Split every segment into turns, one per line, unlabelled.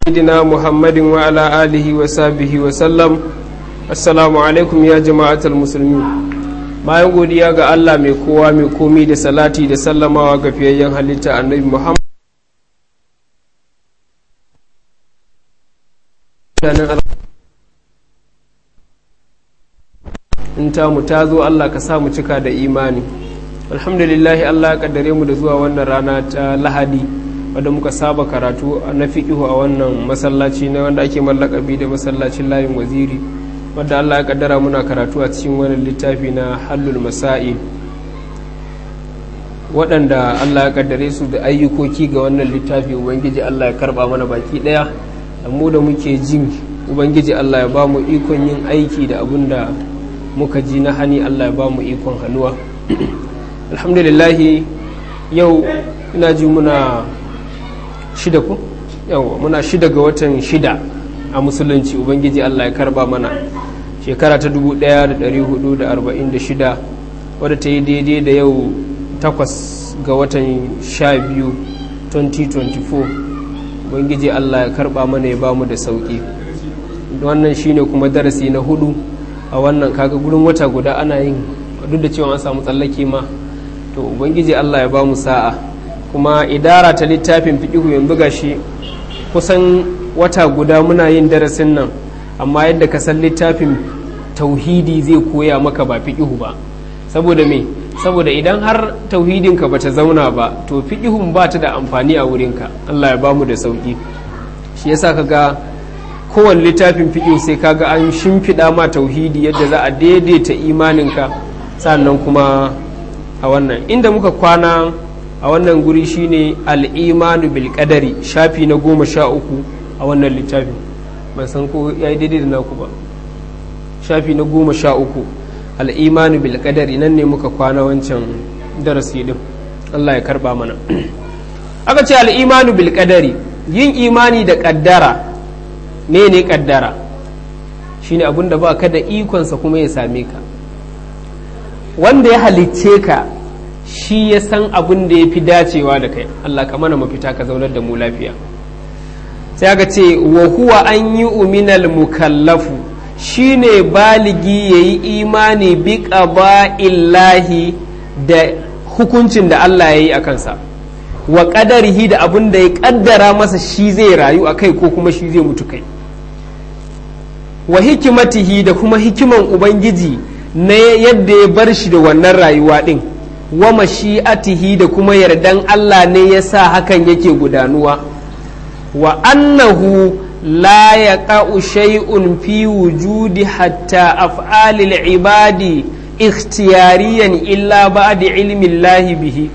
سيدنا محمد وعلى آله وصحبه وسلم السلام عليكم يا جماعة المسلمين bayan godiya ga Allah mai kowa mai komi da salati da sallamawa ga fiyayyen halitta annabi Muhammad in ta mu ta zo Allah ka sa mu cika da imani alhamdulillahi Allah ya kaddare mu da zuwa wannan rana ta lahadi wadda muka saba karatu na fiƙihu a wannan masallaci na wanda ake mallakabi da masallacin layin waziri wadda Allah ya kaddara muna karatu a cikin wani littafi na hallul masa'i waɗanda Allah ya kaddare su da ayyukoki ga wannan littafi ubangiji Allah ya karba mana baki ɗaya da mu da muke jin ubangiji Allah ya ba mu ikon yin aiki da abun da muka ji na hani Allah ya ba mu ikon hannuwa alhamdulillahi yau ina ji muna shida ku yawa muna shida ga watan shida a musulunci ubangiji Allah ya karba mana shekara ta 1446 wadda ta yi daidai da yau takwas ga watan sha biyu 2024 ubangiji Allah ya karba mana ya bamu da sauki wannan shine kuma darasi na hudu a wannan kaga gurin wata guda ana yin duk da cewa an samu tsallake ma to ubangiji Allah ya bamu sa'a kuma idara ta littafin fiqihu yanzu gashi kusan wata guda muna yin darasin nan amma yadda ka san littafin tauhidi zai koya maka ba fiqihu ba saboda me saboda idan har tauhidinka bata zauna ba to fiqihun ba ta da amfani a wurinka Allah ya bamu da sauki shi yasa kaga kowane littafin fiƙi sai kaga an shimfiɗa ma tauhidi yadda za a daidaita imaninka sannan kuma a wannan inda muka kwana a wannan guri shine al'imanu bil qadari shafi na goma sha uku a wannan littafin ban san ko ya yi daidai da naku ba shafi na goma sha uku al'imanu bil qadari nan ne muka kwana wancan darasi din Allah ya karba mana aka ce al'imanu bil qadari yin imani da ƙaddara ne ne kaddara shine abin da ba ka da ikonsa kuma ya same ka wanda ya halicce ka shi ya san abin da ya fi dacewa da kai Allah ka mana mafita ka zaunar da mu lafiya sai aka ce wa huwa an yi uminal mukallafu shine baligi ya yi imani bi illahi da hukuncin da Allah ya yi a kansa wa ƙadarihi da abin da ya ƙaddara masa shi zai rayu a kai ko kuma shi zai mutu kai wa hikimatihi da kuma hikiman ubangiji na yadda ya bar shi da wannan rayuwa ɗin wa mashi'atihi da kuma yardan Allah ne ya sa hakan yake gudanuwa wa annahu la yaqa'u shay'un fi wujudi hatta af'alil ibadi ikhtiyariyan illa ba'da ilmi Allah bihi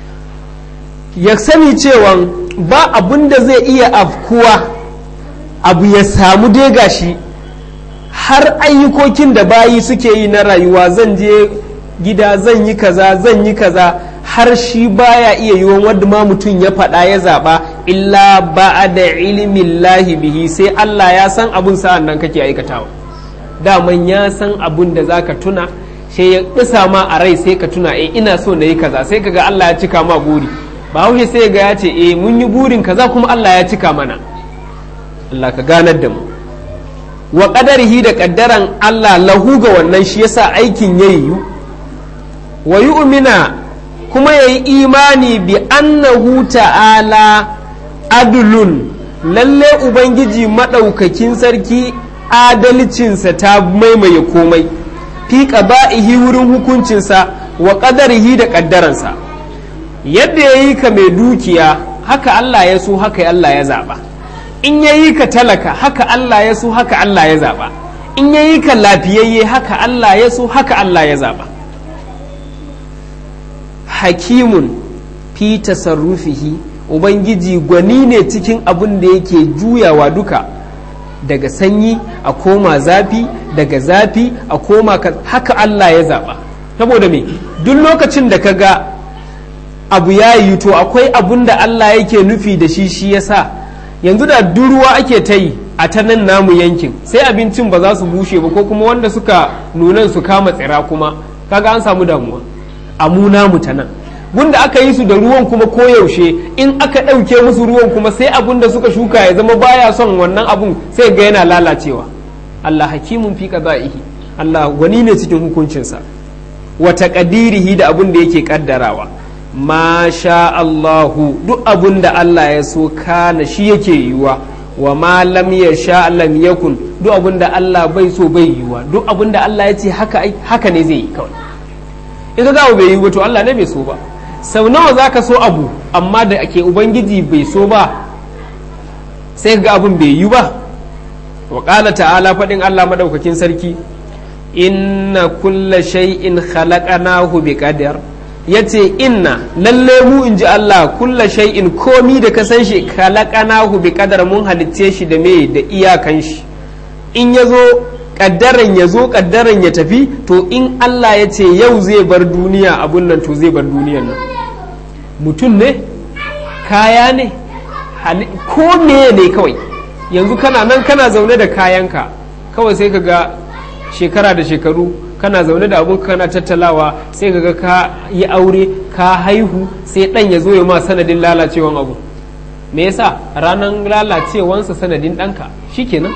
ya sani cewa ba abun da zai iya afkuwa abu ya samu dai gashi har ayyukokin da bayi suke yi na rayuwa zan je gida zan yi kaza zan yi kaza har shi baya iya yiwon wadda ma mutum ya faɗa ya zaɓa illa ba da ilimin lahi bihi sai Allah ya san abun sa'an nan kake aikatawa daman ya san abun da za ka tuna sai ya ɗisa ma a rai sai ka tuna eh ina so na yi kaza sai kaga Allah ya cika ma buri ba haushe sai ga ya ce eh mun yi burin kaza kuma Allah ya cika mana Allah ka ganar da mu wa qadarihi da kaddaran Allah lahu ga wannan shi yasa aikin ya yiwu wa yu'mina kuma yayi imani bi annahu ta'ala adlun lalle ubangiji madaukakin sarki adalcinsa ta maimaye komai fi qada'ihi wurin hukuncinsa wa qadarihi da kaddaransa yadda ya yi ka mai dukiya haka Allah ya so haka Allah ya zaɓa in ya yi ka talaka haka Allah ya so haka Allah ya zaɓa in ya yi ka lafiyayye haka Allah ya so haka Allah ya zaɓa hakimun fi tasarrufihi ubangiji gwani ne cikin abin da yake juyawa duka daga sanyi a koma zafi daga zafi a koma haka Allah ya zaɓa saboda me duk lokacin da ka ga abu ya yi to akwai abun da Allah yake nufi da shi shi yasa yanzu da duruwa ake ta yi a ta nan namu yankin sai abincin ba za su bushe ba ko kuma wanda suka nunan su kama tsira kuma kaga an samu damuwa a mu namu ta nan gunda aka yi su da ruwan kuma koyaushe in aka ɗauke musu ruwan kuma sai abun da suka shuka ya zama baya son wannan abun sai ga yana lalacewa Allah hakimun fi qada'ihi Allah wani ne cikin hukuncinsa wa taqdirihi da abun da yake kaddarawa ma sha Allahu duk abun da Allah ya so kana shi yake yiwa wa ma lam yasha lam yakun duk abun da Allah bai so bai yiwa duk abun da Allah ya ce haka haka ne zai yi kawai in ga abu bai yi to Allah ne bai so ba sau nawa za ka so abu amma da ake ubangiji bai so ba sai ga abin bai yi ba wa ƙala ta'ala faɗin Allah maɗaukakin sarki inna kulla shay'in khalaqnahu bi qadar yace inna lalle mu in ji Allah kulla shay'in komi da ka san shi khalaqnahu bi qadar mun halitce shi da me da iyakan shi in yazo kaddaran ya zo kaddaran ya tafi to in Allah ya ce yau zai bar duniya abun nan to zai bar duniyan nan mutum ne kaya ne ko meye ne kawai yanzu kana nan kana zaune da kayanka kawai sai ka ga shekara da shekaru kana zaune da abun kana tattalawa sai ka ga ka yi aure ka haihu sai dan ya zo ya ma sanadin lalacewan abu me yasa ranar lalacewansa sanadin ɗanka shikenan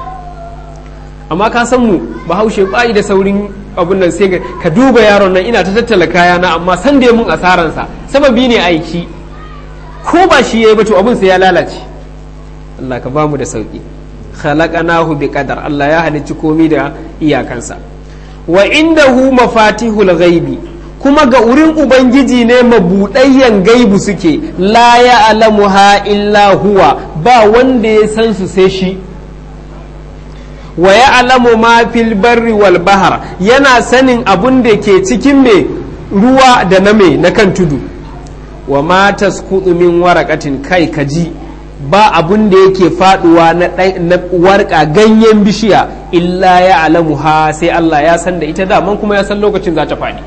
amma ka san mu bahaushe bayi da saurin abun nan sai ka duba yaron nan ina ta tattala kayana amma san da mun asaransa sababi ne aiki ko ba shi yayi ba to abun sai ya lalace Allah ka bamu da sauki khalaqanahu bi qadar Allah ya halicci komai da iyakansa wa indahu mafatihul ghaibi kuma ga wurin ubangiji ne mabudayyan gaibu suke la ya'lamuha illa huwa ba wanda ya san su sai shi wa ya'lamu ma fil barri wal bahar yana sanin abun da ke cikin me ruwa da na me na kan tudu wa ma tasqutu min waraqatin kai kaji ba abun da yake faduwa na, na warka ganyen bishiya illa ya alamu ha sai Allah ya san da ita daman kuma ya san lokacin za ta faɗi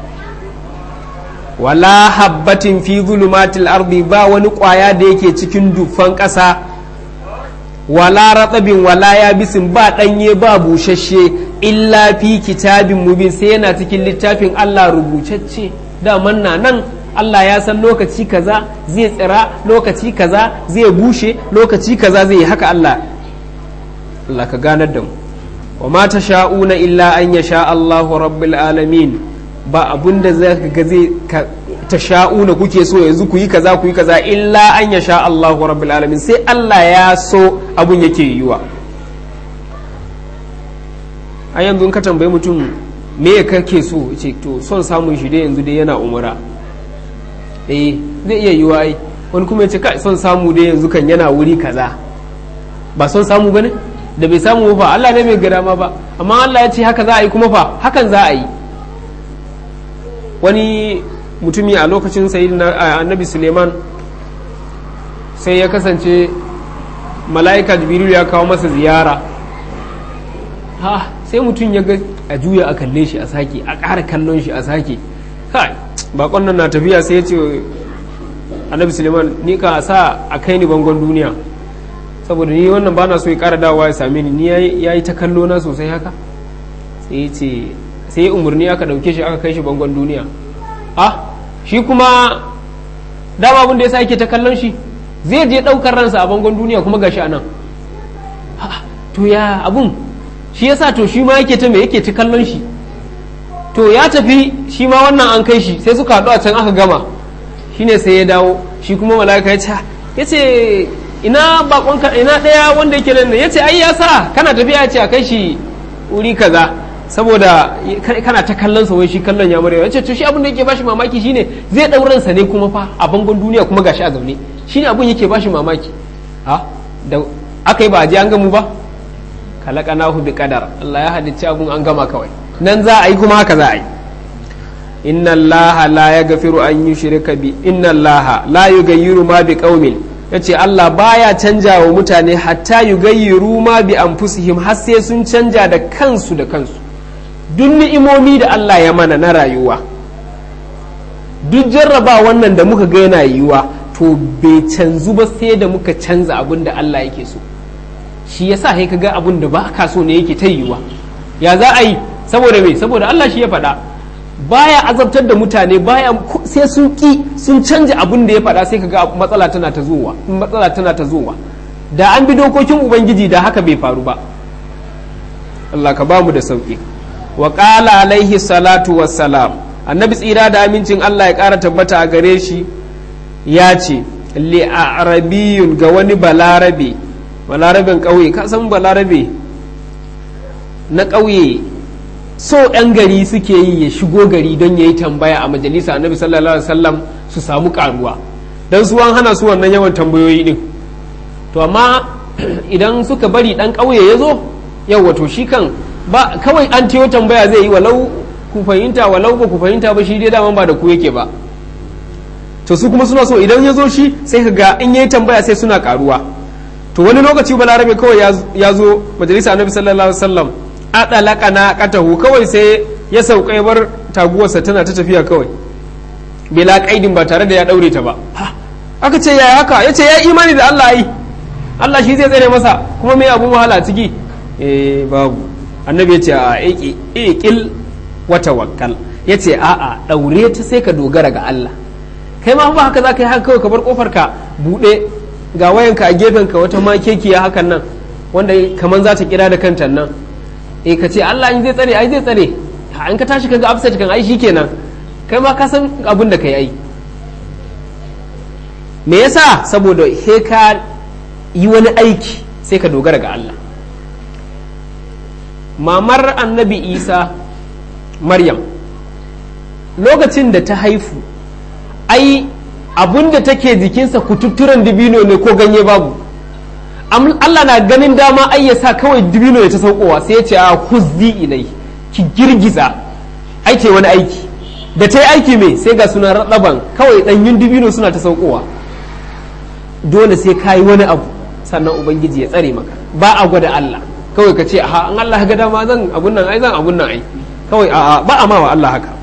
wala habbatin fi zulumatil ardi ba wani ƙwaya da yake cikin dufan ƙasa wala ratsabin wala yabisin ba ɗanye ba bushashe illa fi kitabin mubin sai yana cikin littafin Allah rubutacce daman na nan Allah ya san lokaci kaza zai tsira lokaci kaza zai bushe lokaci kaza zai yi haka Allah Allah ka ganar da mu wa ma sha'una illa an ya sha Allahu rabbil alamin ba abunda za ka ga zai ta sha'una kuke so yanzu ku yi kaza ku yi kaza illa an ya sha Allahu rabbil alamin sai Allah ya so abun yake yiwa a yanzu in ka tambayi mutum me kake so ce to son samun shi dai yanzu dai yana umara eh zai iya yiwa ai wani kuma ya ce kai son samu dai yanzu kan yana wuri kaza ba son samu bane da bai samu fa Allah ne bai gada ma ba amma Allah ya ce haka za a yi kuma fa hakan za a yi wani mutumi a lokacin sayyidina annabi Suleiman sai ya kasance mala'ika jibril ya kawo masa ziyara ha sai mutum ya ga a juya a kalle shi a sake a ƙara kallon shi a sake kai bakon nan na tafiya sai ya ce annabi suleiman ni ka sa a kai ni bangon duniya saboda ni wannan bana so ya kara dawowa ya same ni ni ya yi ta kallo na sosai haka sai ya ce sai ya umarni aka dauke shi aka kai shi bangon duniya ah shi kuma dama abin da ya sa yake ta kallon shi zai je daukar ransa a bangon duniya kuma gashi anan to ya abun shi yasa to shi ma yake ta me yake ta kallon shi to ya tafi shi ma wannan an kai shi sai suka haɗu a can aka gama shine sai ya dawo shi kuma mala'ika ya ce ya ce ina bakon ina ɗaya wanda yake nan ya ce ai ya sa kana tafiya ya ce a kai shi wuri kaza saboda kana ta kallon sa wai shi kallon ya marewa ya ce to shi abin da yake bashi mamaki shine zai ɗauran sa ne kuma fa a bangon duniya kuma gashi a zaune shine abin yake bashi mamaki ha da aka yi ba a je an gamu ba kalaqanahu bi qadar Allah ya halicci abun an gama kawai nan za a yi kuma haka za a yi inna allaha la yaghfiru an yushrika bi inna allaha la yughayyiru ma bi qaumin yace Allah baya canja wa mutane hatta yughayyiru ma bi anfusihim har sai sun canja da kansu da kansu duk ni'imomi da Allah ya mana na rayuwa duk jarraba wannan da muka ga yana yiwa to bai canzu ba sai da muka canza abin da Allah yake so shi yasa sai kaga abin da ba ka so ne yake ta yiwa ya za a yi saboda me saboda Allah shi ya faɗa baya azabtar da mutane baya sai sun ki sun canja abin da ya faɗa sai kaga matsala tana ta zuwa matsala tana ta zuwa da an bi dokokin ubangiji da haka bai faru ba Allah ka bamu da sauki wa qala alaihi salatu wassalam annabi tsira da amincin Allah ya ƙara tabbata a gare shi ya ce li arabiyun ga wani balarabe balaraben ƙauye ka san balarabe na ƙauye so 'yan gari suke yi ya shigo gari don ya yi tambaya a majalisa annabi sallallahu alaihi wasallam su samu karuwa don su an hana su wannan yawan tambayoyi din to amma idan suka bari dan ƙauye ya zo yau to shi kan ba kawai an tiyo tambaya zai yi walau ku fahimta walau ba ku fahimta ba shi dai daman ba da ku yake ba to su kuma suna so idan ya zo shi sai ka ga in yayi tambaya sai suna karuwa to wani lokaci balarabe kawai ya zo majalisa annabi sallallahu alaihi wasallam adalaka na katahu kawai sai ya sauka ya bar taguwarsa tana ta tafiya kawai bila kaidin ba tare da ya daure ta ba aka ce yaya haka ya ce ya imani da Allah yi Allah shi zai tsere masa kuma mai abun wahala ciki eh babu annabi ya ce a iqil wa tawakkal ya ce a'a daure ta sai ka dogara ga Allah kai ma ba haka za ka yi haka kawai ka bar kofar ka buɗe ga wayanka a gefen ka wata makekiya hakan nan wanda kaman za ta kira da kanta nan eh ka ce Allah in zai tsare ai zai tsare in ka tashi kaga upset kan ai shikenan kai ma ka san abin da kai ai me yasa saboda he ka yi wani aiki sai ka dogara ga Allah mamar annabi isa maryam lokacin da ta haifu ai abun da take jikinsa kututturen dibino ne ko ganye babu Allah na ganin dama ai ya sa kawai dibino ya ta saukowa sai ya ce a huzzi ilai ki girgiza ai ce wani aiki da ta yi aiki mai sai ga suna raɗaban kawai ɗanyun dibino suna ta saukowa dole sai ka yi wani abu sannan ubangiji ya tsare maka ba a gwada Allah kawai ka ce a an Allah ga dama zan abun nan ai zan abun nan ai kawai a ba a ma wa Allah haka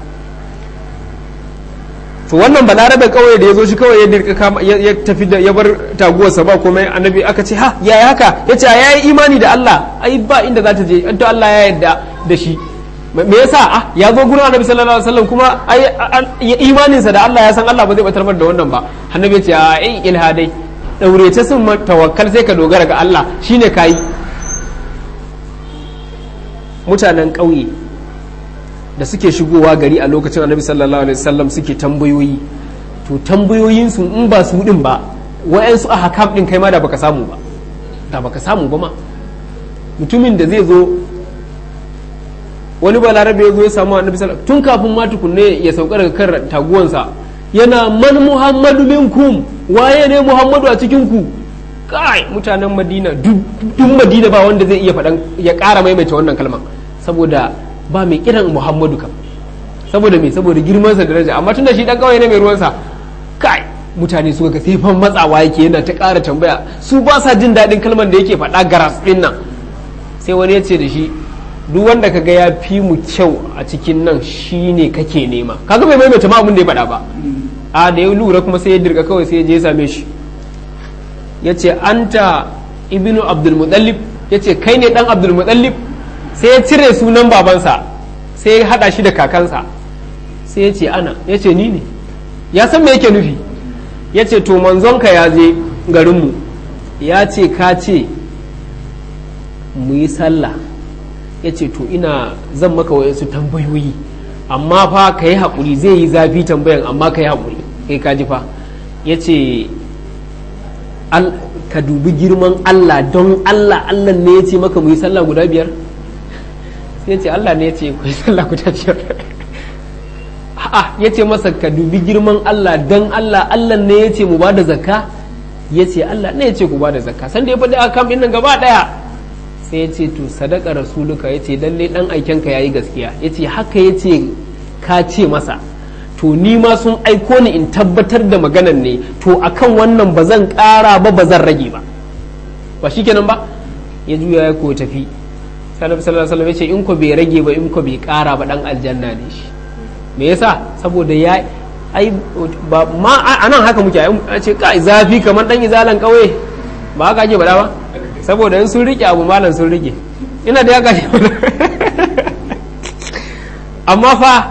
to wannan balarabe kawai da ya zo shi kawai ya dirka ya tafi da ya bar taguwarsa ba komai annabi aka ce ha ya haka ya ce ya yi imani da Allah ai ba inda za ta je to Allah ya yarda da shi me yasa ah ya zo gurin annabi sallallahu alaihi wasallam kuma ai imaninsa da Allah ya san Allah ba zai batar da wannan ba annabi ya ce a ai ilhadai daure ta sun tawakkal sai ka dogara ga Allah shine kai mutanen ƙauye da suke shigowa gari a lokacin annabi sallallahu alaihi wasallam suke tambayoyi to tambayoyin su in ba su din ba wayansu a hakam din kai ma da baka samu ba da baka samu ba ma mutumin da zai zo wani balarabe ya zo ya samu annabi sallallahu tun kafin ma tukunne ya sauka daga kan taguwansa yana man muhammadu minkum waye ne muhammadu a cikin ku kai mutanen madina duk madina ba wanda zai iya faɗan ya ƙara maimaita wannan kalmar saboda ba mai kiran muhammadu kam saboda me saboda girmansa da daraja amma tunda shi dan kawai ne mai ruwansa kai mutane suka ga sai fan matsawa yake yana ta ƙara tambaya su ba sa jin daɗin kalmar da yake faɗa garas ɗin nan sai wani ya ce da shi duk wanda kaga ya fi mu kyau a cikin nan shine kake nema kaga bai maimaita ma abin da ya faɗa ba a da ya lura kuma sai ya dirga kawai sai ya je ya same shi ya ce anta ibnu abdulmutallib ya ce kai ne dan abdulmutallib sai ya cire sunan babansa sai ya hada shi da kakansa sai ya ce ana ya ce ni ne ya san me yake nufi ya ce to manzonka ya je garinmu ya ce ka ce mu yi sallah ya ce to ina zan maka wayansu tambayoyi amma fa ka yi haƙuri zai yi zafi tambayan amma ka yi haƙuri kai ka ji fa ya ce ka dubi girman Allah don Allah Allah ne ya ce maka mu yi sallah guda biyar sai ya ce Allah ne ya ce ku yi sallah guda biyar a'a ya ce masa ka dubi girman Allah don Allah Allah ne ya ce mu ba da zakka ya ce Allah ne ya ce ku ba da zakka sanda ya faɗi akam ɗin nan gaba ɗaya sai ya ce to sadaka rasuluka ya ce lalle ɗan aikenka ya yi gaskiya ya ce haka ya ce ka ce masa to ni ma sun aiko ni in tabbatar da maganan ne to akan wannan ba zan ƙara ba ba zan rage ba ba shikenan ba ya juya ya ko tafi sallallahu alaihi wasallam ya ce in ko bai rage ba in ko bai ƙara ba dan aljanna ne shi me yasa saboda ya ai ba ma anan haka muke a ce kai zafi kamar dan izalan kauye ba haka ake bada ba saboda in sun rike abu malam sun rike ina da ya gashi amma fa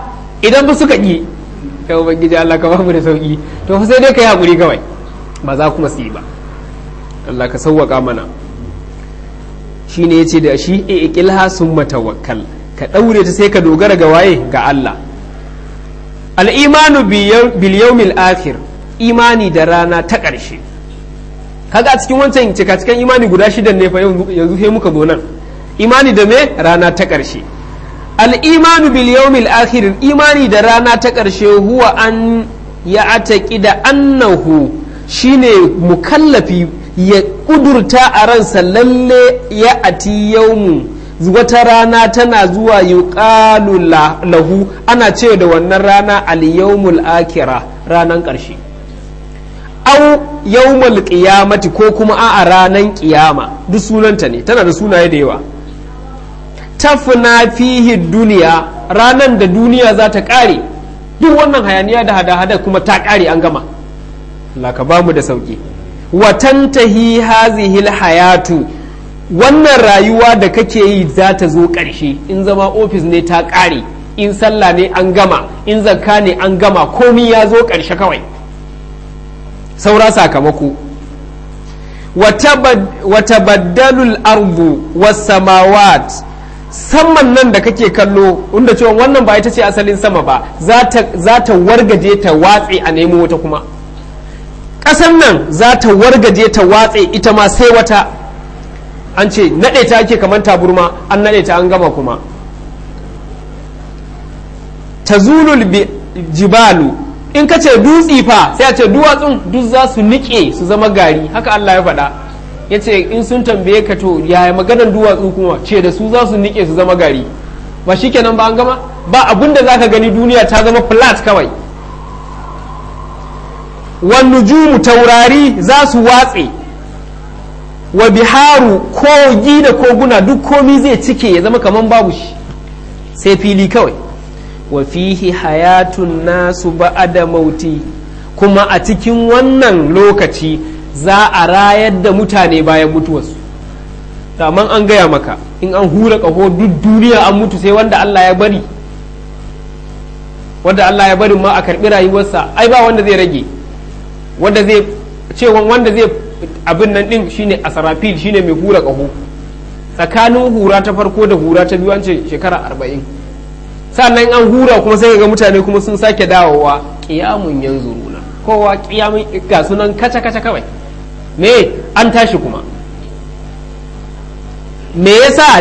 idan ba suka ƙi ya ubangiji Allah ka bamu da sauki to sai dai ka yi haƙuri kawai ba za kuma su yi ba Allah ka sauwaƙa mana shi ne ya ce da shi e ikilha sun matawakkal ka ɗaure ta sai ka dogara ga waye ga Allah al'imanu bil yawmil akhir imani da rana ta ƙarshe kaga a cikin wancan cikacikan imani guda shidan ne fa yanzu sai muka zo nan imani da me rana ta ƙarshe al'imanu bil yawmil akhir imani da rana ta ƙarshe huwa an ya ataki da annahu shine mukallafi ya ƙudurta a ransa lalle ya ati yawmu wata rana tana zuwa yuqalu lahu ana ce da wannan rana al yawmul akira ranan ƙarshe au yawmul qiyamati ko kuma a ranan ƙiyama duk sunanta ne tana da sunaye da yawa tafna fihi duniya ranan da duniya za ta ƙare duk wannan hayaniya da hada-hada kuma ta ƙare an gama Allah ka bamu da sauki watantahi hazihil hayatu wannan rayuwa da kake yi za ta zo ƙarshe in zama ofis ne ta ƙare in sallah ne an gama in zakka ne an gama komi ya zo ƙarshe kawai saura sakamako wata baddalul ardu was samawat saman nan da kake kallo inda cewa wannan ba ita ce asalin sama ba za ta wargaje ta watse a nemo wata kuma ƙasan nan za ta wargaje ta watse ita ma sai wata an ce naɗe ta ake kamar taburma an naɗe ta an gama kuma ta zulul jibalu in ka ce dutsi fa sai a ce duwatsun duk za su niƙe su zama gari haka Allah ya faɗa ya ce in sun tambaye ka to yaya maganar duwatsu kuma ce da su za su nike su zama gari ba shi kenan ba an gama ba abin da za ka gani duniya ta zama flat kawai wan nujumu taurari za su watse wa biharu kogi da koguna duk komi zai cike ya zama kaman babu shi sai fili kawai wa fihi hayatun nasu ba'ada mauti kuma a cikin wannan lokaci za a rayar da mutane bayan mutuwarsu daman an gaya maka in an hura ƙaho duk duniya an mutu sai wanda Allah ya bari wanda Allah ya bari ma a karɓi rayuwarsa ai ba wanda zai rage wanda zai cewa wanda zai abin nan din shine asarafil shine mai hura ƙaho tsakanin hura ta farko da hura ta biyu an ce shekara arba'in sannan an hura kuma sai ga mutane kuma sun sake dawowa ƙiyamun yanzu runa kowa ƙiyamun ga sunan kaca-kaca kawai me an tashi kuma me yasa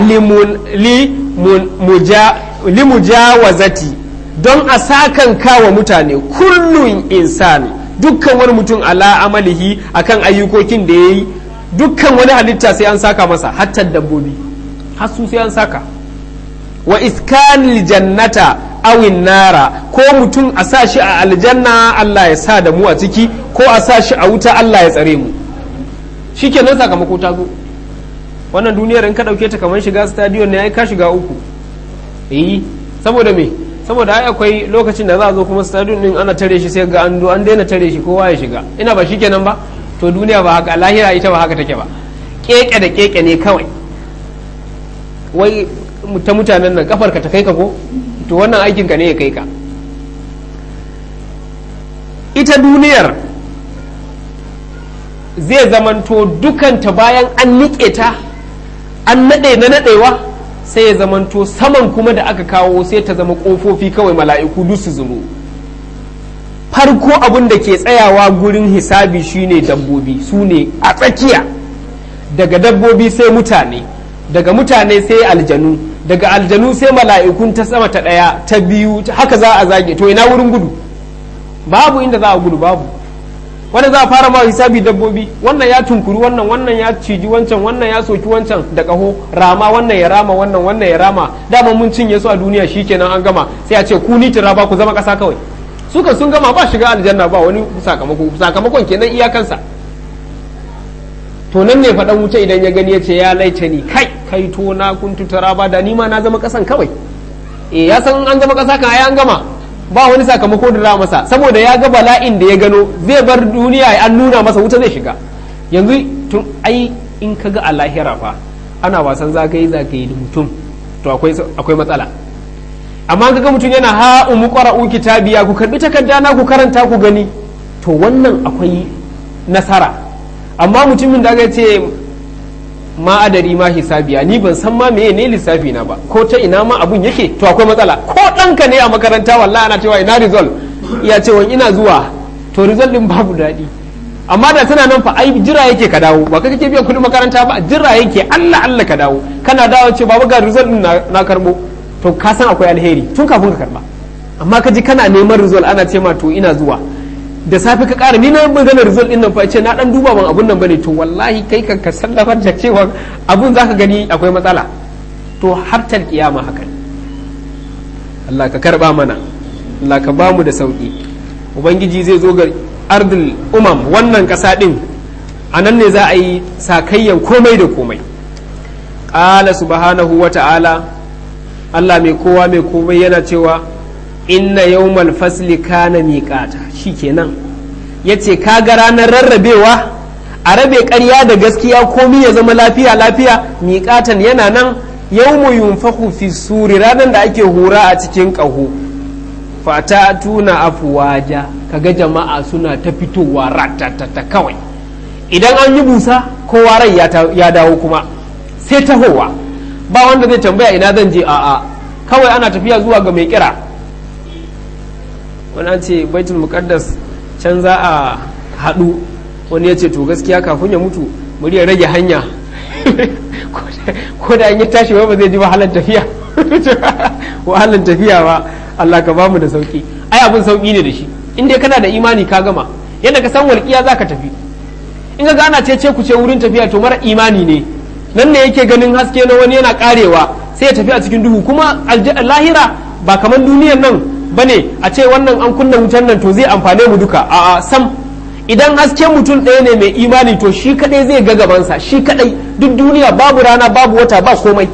limujawazati don a sakan kawa mutane kullum insani dukkan wani mutum ala amalihi akan ayyukokin da ya yi dukkan wani halitta sai an saka masa hatta dabbobi hasu sai an saka wa iskanil jannata awin nara ko mutum a sa shi a aljanna Allah ya sa da mu a ciki ko a sa shi a wuta Allah ya tsare mu shikenan sakamako ta zo wannan duniyar in ka dauke ta kamar shiga stadion ne ai ka shiga uku eh saboda me saboda ai akwai lokacin da za a zo kuma stadion din ana tare shi sai ga an do an daina tare shi kowa ya shiga ina ba shikenan ba to duniya ba haka lahira ita ba haka take ba keke da keke ne kawai wai ta mutanen nan kafar ka ta kai ka ko to wannan aikin ka ne ya kai ka ita duniyar zai zamanto dukanta bayan an niƙe ta an naɗe na naɗewa sai ya zamanto saman kuma da aka kawo sai ta zama ƙofofi kawai mala'iku duk su zuru farko abin da ke tsayawa gurin hisabi shine dabbobi su ne a tsakiya daga dabbobi sai mutane daga mutane sai aljanu daga aljanu sai mala'ikun ta sama ta ɗaya ta biyu haka za a zage to ina wurin gudu babu inda za a gudu babu wanda za a fara ma hisabi dabbobi wannan ya tunkuri wannan wannan ya ciji wancan wannan ya soki wancan da kaho rama wannan ya rama wannan wannan ya rama dama mun cinye su a duniya shikenan an gama sai a ce ku ni tira ba ku zama kasa kawai suka sun gama ba shiga aljanna ba wani sakamako sakamakon kenan iyakansa to nan ne faɗan wuce idan ya gani ya ce ya laita ni kai kai to na kuntu tara ba da ni ma na zama kasan kawai eh ya san an zama kasa kan ai an gama ba wani sakamako da za masa saboda ya ga bala'in da ya gano zai bar duniya an nuna masa wuta zai shiga yanzu tun ai in ka ga a lahira fa ana wasan zagaye zagaye da mutum to akwai matsala amma kaga mutum yana ha umu qara'u kitabiya ku karbi takarda na ku karanta ku gani to wannan akwai nasara amma mutumin da aka ce ma adari ma hisabiya ni ban san ma meye ne lissafi na ba ko ta ina ma abun yake to akwai matsala ko ɗanka ne a makaranta wallahi ana cewa ina result iya cewa ina zuwa to result din babu daɗi amma da tana nan fa ai jira yake ka dawo ba kake biyan kuɗin makaranta ba jira yake Allah Allah ka dawo kana dawo ce baba ga result din na karbo to ka san akwai alheri tun kafin ka karba amma ka ji kana neman result ana ce ma to ina zuwa da safe ka kara ni na magana result din nan fa ce na dan duba ban abun nan bane to wallahi kai kan ka sallafar da cewa abun zaka gani akwai matsala to har tal kiyama haka Allah ka karba mana Allah ka bamu da sauki ubangiji zai zo ga ardul umam wannan kasa din a nan ne za a yi sakayyan komai da komai qala subhanahu wa ta'ala Allah mai kowa mai komai yana cewa inna yawmal fasli kana miqata shikenan yace kaga ranar rarrabewa a rabe ƙarya da gaskiya komai ya zama lafiya lafiya miqatan yana nan yawmu yunfahu fi suri ranar da ake hura a cikin ƙaho fata tuna afuwaja kaga jama'a suna ta fitowa ratatata kawai idan an yi busa kowa rai ya dawo kuma sai tahowa ba wanda zai tambaya ina zan je a'a kawai ana tafiya zuwa ga mai kira wani an ce baitul muqaddas can za a haɗu wani ya ce to gaskiya kafin ya mutu muri ya rage hanya ko da an yi tashi ba zai ji wahalar tafiya wahalar tafiya ba Allah ka bamu da sauki ai abin sauki ne da shi in dai kana da imani ka gama yadda ka san walƙiya za ka tafi in ga ana ce ce ku ce wurin tafiya to mara imani ne nan ne yake ganin haske na wani yana karewa sai ya tafi a cikin duhu kuma lahira ba kamar duniyar nan bane a ce wannan an kunna wutan nan to zai amfane mu duka a sam idan hasken mutum ɗaya ne mai imani to shi kadai zai ga gabansa shi kadai duk duniya babu rana babu wata ba komai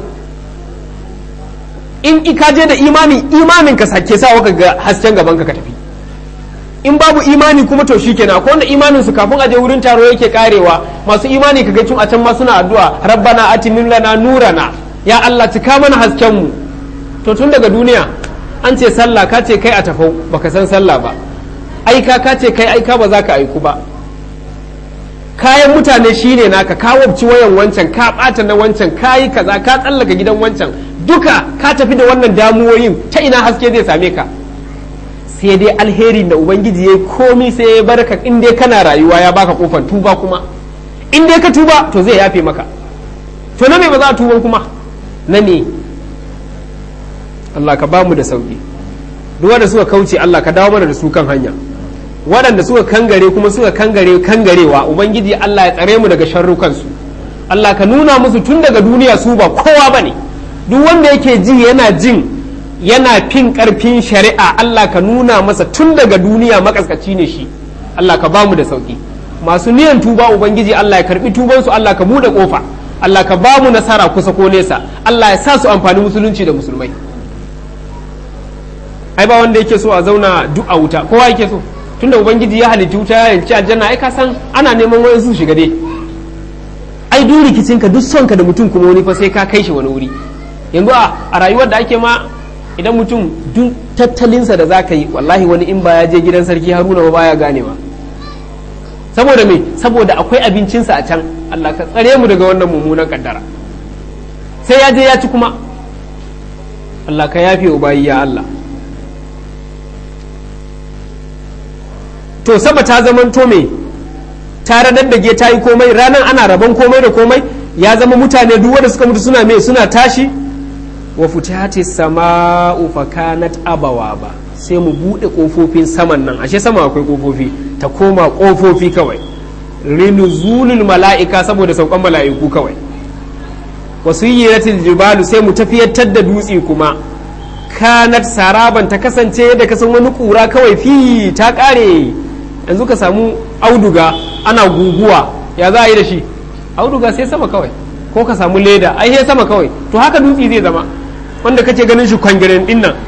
in ka je da imani imanin ka sake sa waka ga hasken gaban ka tafi in babu imani kuma to shi kenan akwai wanda imanin su kafin aje wurin taro yake karewa masu imani kaga tun a can ma suna addu'a rabbana atimin lana nurana ya Allah cika mana hasken mu to tun daga duniya an ce sallah ka ce kai a tafau baka san sallah ba aika ka ce kai aika ba za ka aiku ba kayan mutane shine naka ka wabci wayan wancan ka bata na wancan ka yi kaza ka tsallaka gidan wancan duka ka tafi da wannan damuwoyin ta ina haske zai same ka sai dai alheri da ubangiji ya komi sai ya barka in dai kana rayuwa ya baka kofar tuba kuma in dai ka tuba to zai yafe maka to na me ba za a tuba kuma na ne Allah ka bamu da sauki duk wanda suka kauce Allah ka dawo mana da su kan hanya waɗanda suka kangare kuma suka kangare kangarewa ubangiji Allah ya tsare mu daga sharrukansu Allah ka nuna musu tun daga duniya su ba kowa bane duk wanda yake ji yana jin yana fin karfin shari'a Allah ka nuna masa tun daga duniya makaskaci ne shi Allah ka bamu da sauki masu niyan tuba ubangiji Allah ya karbi tubansu Allah ka bude kofa Allah ka bamu nasara kusa ko nesa Allah ya sa su amfani musulunci da musulmai ai ba wanda yake so a zauna duk a wuta kowa yake so tunda ubangiji ya halitta wuta ya yanci aljanna ai ka san ana neman wani su shiga dai ai duk rikicinka duk son ka da mutum kuma wani fa sai ka kai shi wani wuri yanzu a rayuwar da ake ma idan mutum duk tattalinsa da za ka yi wallahi wani in ba ya je gidan sarki haruna ba baya ganewa saboda me saboda akwai abincinsa a can Allah ka tsare mu daga wannan mummunan kaddara sai ya je ya ci kuma Allah ka yafe ubayi ya Allah to sama ta zaman to me ta radar ta yi komai ranar ana rabon komai da komai ya zama mutane duk wanda suka mutu suna me suna tashi wa futati sama'u fa kanat abawa ba sai mu bude kofofin saman nan ashe sama akwai kofofi ta koma kofofi kawai rinuzulul mala'ika saboda saukan mala'iku kawai wasu yiratil jibalu sai mu tafiyatar da dutse kuma kanat saraban ta kasance yadda kasan wani kura kawai fi ta kare yanzu ka samu auduga ana guguwa ya za a yi da shi auduga sai sama kawai ko ka samu leda ai sai sama kawai to haka dutse zai zama wanda kace ganin shi kwangiren din nan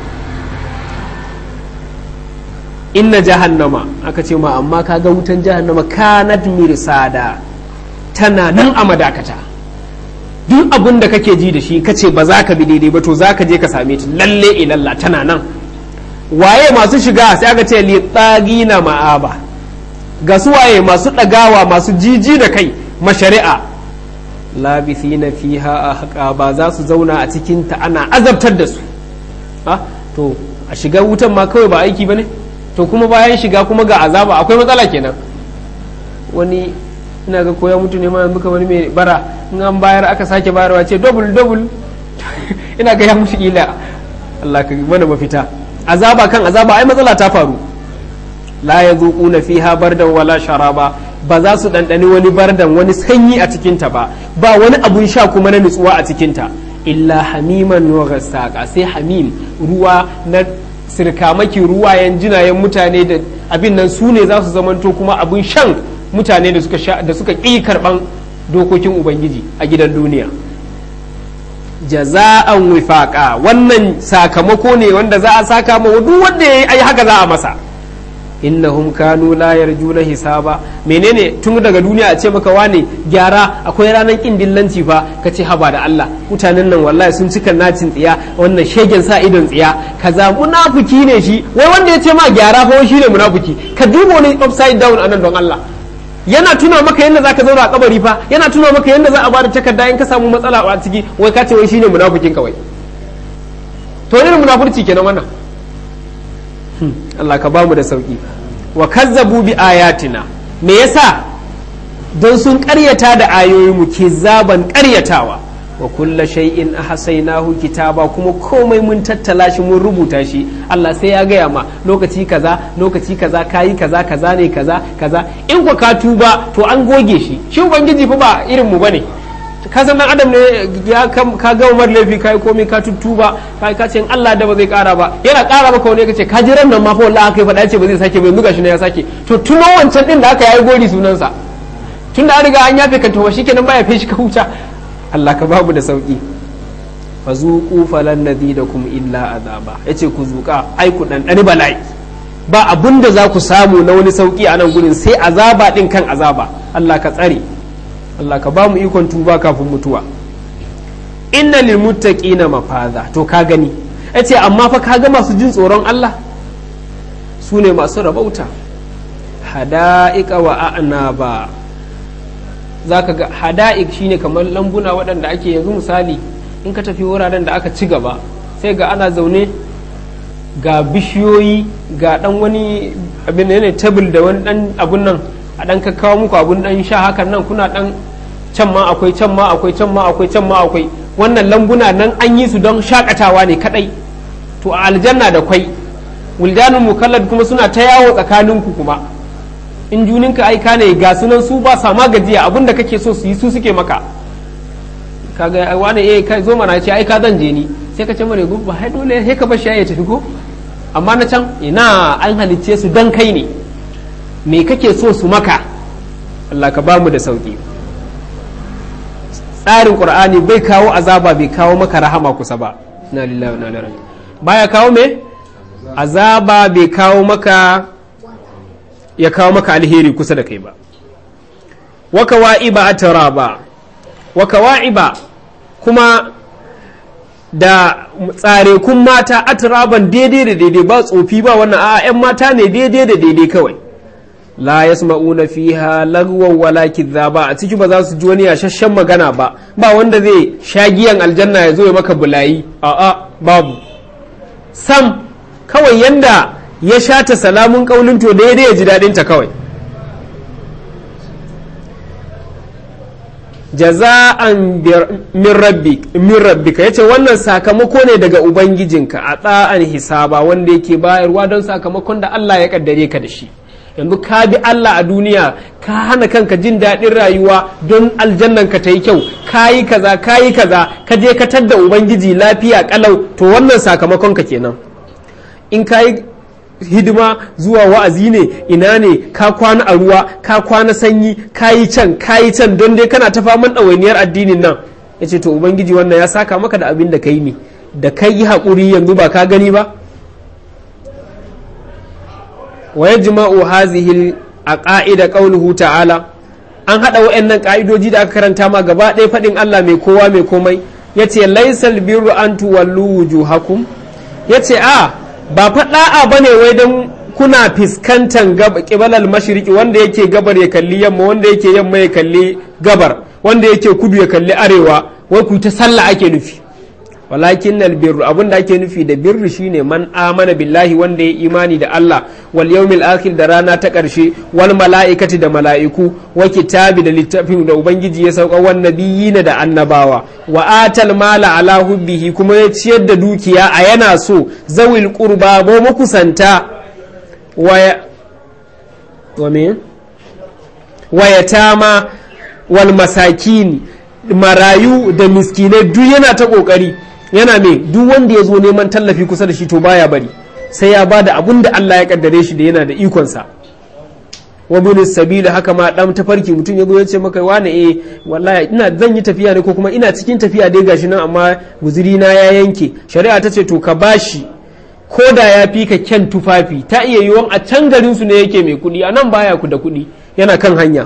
inna jahannama aka ce ma amma ka ga wutan jahannama kanat mirsada tana nan a madakata duk abin da kake ji da shi kace ba za ka bi daidai ba to za ka je ka same ta lalle ilalla tana nan waye masu shiga sai aka ce li na ma'aba ga su waye masu ɗagawa masu jiji da kai mashari'a labithina fiha a ba za su zauna a cikin ta ana azabtar da su ha to a shiga wutan ma kawai ba aiki bane to kuma bayan shiga kuma ga azaba akwai matsala kenan wani ina ga koya mutu ne ma muka wani mai bara in an bayar aka sake bayarwa ce double double ina ga ya mutu ila Allah ka mana mafita azaba kan azaba ai matsala ta faru la yazuquna fiha bardan wala sharaba ba za su ɗanɗani wani bardan wani sanyi a cikinta ba ba wani abun sha kuma na nutsuwa a cikinta illa hamiman wa gassaqa sai hamim ruwa na sirkamaki ruwayen jinayen mutane da abin nan su ne za su zamanto kuma abun shan mutane da suka sha da suka ƙi karɓan dokokin ubangiji a gidan duniya jaza'an wifaqa wannan sakamako ne wanda za a saka ma duk wanda yayi ai haka za a masa innahum kanu la yarjuna hisaba menene tun daga duniya a ce maka wane gyara akwai ranar kin dillanci fa ka ce haba da Allah mutanen nan wallahi sun cika nacin tsiya wannan shegen sa idon tsiya kaza munafiki ne shi wai wanda ya ce ma gyara fa shi ne munafiki ka duba wani upside down anan don Allah yana tuna maka yadda zaka zauna a kabari fa yana tuna maka yadda za a bada takarda in ka samu matsala a ciki wai ka ce wai shine munafikin kawai to irin munafurci kenan wannan Allah ka bamu da sauki wa kazzabu bi ayatina me yasa don sun karyata da ayoyin mu ke zaban karyatawa wa kulla shay'in ahsaynahu kitaba kuma komai mun tattala shi mun rubuta shi Allah sai ya gaya ma lokaci kaza lokaci kaza kayi kaza kaza ne kaza kaza in ku ka tuba to an goge shi shi ubangiji fa ba irin mu bane ka san dan adam ne ya ka ga umar laifi kai komai ka tuttuba kai ka ce in Allah da ba zai kara ba yana kara maka wani kace ka ji ran nan ma fa wallahi kai faɗa ce ba zai sake ba yanzu gashi ne ya sake to tuno wancan din da aka yayi gori sunansa tun da an riga an yafe ka to shikenan ba ya fi shi ka huta Allah ka babu da sauki fazuqu falan nazidakum illa azaba yace ku zuka ai ku dan dani bala'i ba abun da za ku samu na wani sauki a nan gurin sai azaba din kan azaba Allah ka tsare Allah ka ba mu ikon tuba kafin mutuwa inna lil muttaqina mafaza to ka gani yace amma fa ka ga masu jin tsoron Allah su ne masu rabauta hada'iqa wa a'naba zaka ga hada'ik shine kamar lambuna waɗanda ake yanzu misali in ka tafi wuraren da aka ci gaba sai ga ana zaune ga bishiyoyi ga dan wani abin ne tabil da wani dan abun nan a dan kakkawa muku abun dan sha hakan nan kuna dan can ma akwai can ma akwai can ma akwai can ma akwai wannan lambuna nan an yi su don shakatawa ne kadai to a aljanna da kwai wildanun mukallad kuma suna ta yawo tsakaninku kuma in juninka aika ne ga sunan su ba sa ma gajiya abin da kake so su yi su suke maka kaga wani eh kai zo mana ce ai ka zan je ni sai ka ce mare gubu ba dole sai ka bar shi ya tafi ko amma na can ina an halicce su dan kai ne me kake so su maka Allah ka ba mu da sauki tsarin qur'ani bai kawo azaba bai kawo maka rahama kusa ba na lillahi wa inna ilaihi baya kawo me azaba bai kawo maka ya kawo maka alheri kusa da kai ba wa kawa'iba atraba wa kawa'iba kuma da tsare kun mata atraban daidai da daidai ba tsofi ba wannan a 'yan mata ne daidai da daidai kawai la yasma'una fiha lagwan wala ba a ciki ba za su ji wani yashashshen magana ba ba wanda zai sha giyan aljanna ya zo ya maka bulayi a'a babu sam kawai yanda ya sha ta salamun kaulin to daidai ya ji daɗin ta kawai jaza'an min rabbik min rabbika yace wannan sakamako ne daga ubangijinka a tsa'an hisaba wanda yake bayarwa don sakamakon da Allah ya kaddare ka da shi yanzu ka bi Allah a duniya ka hana kanka jin daɗin rayuwa don aljannan ka ta yi kyau ka yi kaza ka yi kaza ka je ka tadda ubangiji lafiya kalau to wannan sakamakon ka kenan in ka yi hidima zuwa wa'azi ne ina ne ka kwana a ruwa ka kwana sanyi ka yi can ka yi can don dai kana ta faman ɗawainiyar addinin nan ya ce to ubangiji wannan ya saka maka da abin da ka yi ne da ka yi haƙuri yanzu ba ka gani ba wa yajma'u hazihi a ƙa'ida ƙauluhu ta'ala an haɗa wa'annan ƙa'idoji da aka karanta ma gaba ɗaya faɗin Allah mai kowa mai komai ya ce laisal birru an tuwallu wujuhakum ya ce a ba faɗa'a ba ne wai don kuna fiskantar ƙibalar mashiriki wanda yake gabar ya kalli yamma wanda yake yamma ya kalli gabar wanda yake kudu ya kalli arewa wai ku ta sallah ake nufi walakin nal birru abin da ake nufi da birru shine man amana billahi wanda ya imani da Allah wal yawmil akhir da rana ta karshe wal mala'ikati da mala'iku wa kitabi da littafin da ubangiji ya sauka wan nabiyina da annabawa wa atal mala ala hubbihi kuma ya ciyar da dukiya a yana so zawil qurba bo makusanta wa wa me wa yatama wal masakin marayu da miskinai duk yana ta kokari yana mai duk wanda ya zo neman tallafi kusa da shi to baya bari sai ya ba da abun da Allah ya kaddare shi da yana da ikonsa wa bin sabila haka ma dan tafarki mutum ya zo ya ce maka wane eh wallahi ina zan yi tafiya ne ko kuma ina cikin tafiya dai gashi nan amma guzuri na ya yanke shari'a ta ce to ka bashi ko da ya fi ka kyan tufafi ta iya yiwuwan a can garin su ne yake mai kuɗi a nan baya ku da kuɗi yana kan hanya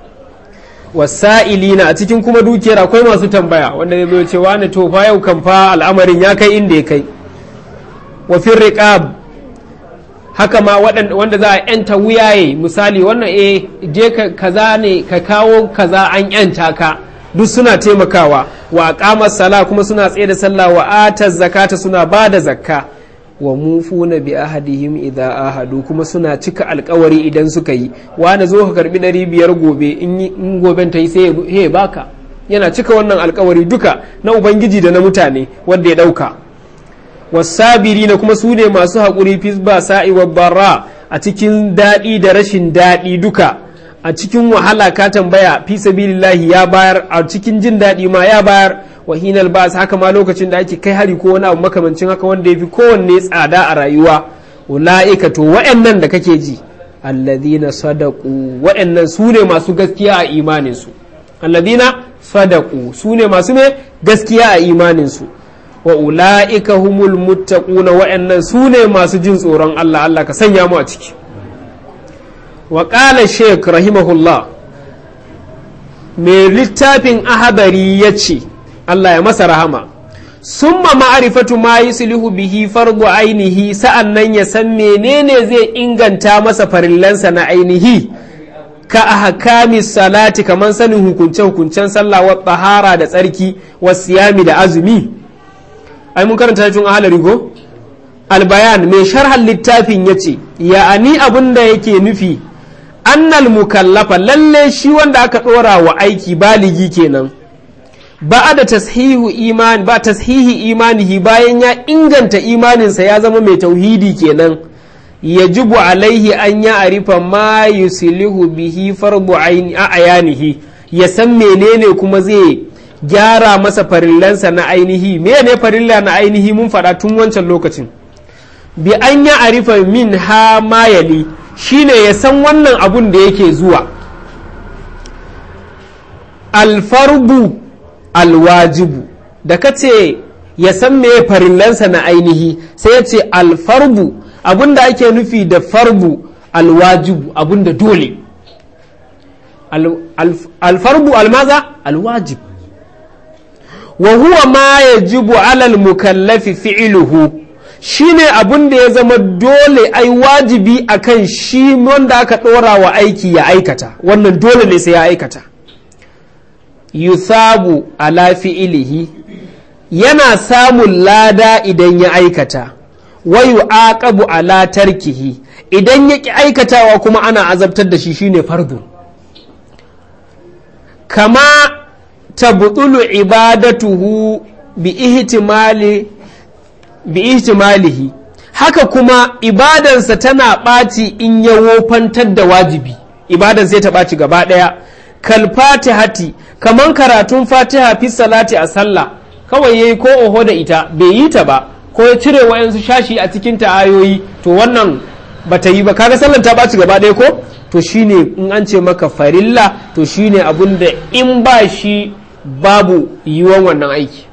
wasa'ilina a cikin kuma dukiyar akwai masu tambaya wanda zai zo ce wani to fa yau kan fa al'amarin ya kai inda ya kai wa fil riqab haka ma wanda za a yanta wuyaye misali wannan eh je ka kaza ne ka kawo kaza an yanta ka duk suna taimakawa wa aqama sala kuma suna tsaye da sallah wa ata zakata suna ba da zakka wa mufuna bi ahadihim idza ahadu kuma suna cika alkawari idan suka yi wani zo ka karbi ɗari biyar gobe in goben ta yi sai ya baka yana cika wannan alkawari duka na ubangiji da na mutane wanda ya ɗauka wasabiri na kuma su ne masu haƙuri fisba sa'i wa barra a cikin daɗi da rashin daɗi duka a cikin wahala ka tambaya fi sabilillahi ya bayar a cikin jin daɗi ma ya bayar wa hinal bas haka ma lokacin da ake kai hari ko wani abu makamancin haka wanda ya fi kowanne tsada a rayuwa ula'ika to wa'annan da kake ji alladhina sadaqu wa'annan su ne masu gaskiya a imanin su alladhina sadaqu su ne masu me gaskiya a imanin su wa ula'ika humul muttaquna wa'annan su ne masu jin tsoron Allah Allah ka sanya mu a ciki wa qala shaykh rahimahullah mai littafin ahadari ya ce Allah ya masa rahama summa ma'arifatu ma yuslihu bihi fardu ainihi sa'an nan ya san menene zai inganta masa farillansa na ainihi ka ahkami salati kamar sanin hukunce hukuncen sallah wa tahara da tsarki wa siyami da azumi ai mun karanta cikin ahalari go albayan mai sharhan littafin yace ya'ani abin da yake nufi annal mukallafa lalle shi wanda aka dora wa aiki baligi kenan ba da tashihu iman ba tashihi imanihi bayan ya inganta imaninsa ya zama mai tauhidi kenan yajibu alaihi an ya arifa ma yusilihu bihi farbu ayanihi ya san menene kuma zai gyara masa farillansa na ainihi mene farilla na ainihi mun faɗa tun wancan lokacin bi an ya arifa min ha mayali shine ya san wannan abun da yake zuwa alfarbu alwajibu da ka ce ya san me farillansa na ainihi sai ya ce alfarbu abun da ake nufi da farbu alwajibu abun da dole alfarbu almaza alwajib wa huwa ma yajibu alal mukallafi fi'iluhu shine abun da ya zama dole ai wajibi akan shi wanda aka ɗora wa aiki ya aikata wannan dole ne sai ya aikata yusabu ala fi'ilihi yana samun lada idan ya aikata wa yu'aqabu ala tarkihi idan ya ki aikatawa kuma ana azabtar da shi shine fardu kama tabtulu ibadatuhu bi ihtimali bi ihtimalihi haka kuma ibadansa tana ɓaci in ya wofantar da wajibi ibadan sai ta ɓaci gaba ɗaya kal fatihati kaman karatun fatiha fi salati a sallah kawai yayi ko oho da ita bai yi ta ba ko ya cire wayansu shashi a cikin ta ayoyi to wannan bata yi ba kaga sallan ta ɓaci gaba ɗaya ko to shine in an ce maka farilla to shine abun da in ba shi babu yiwuwan wannan aiki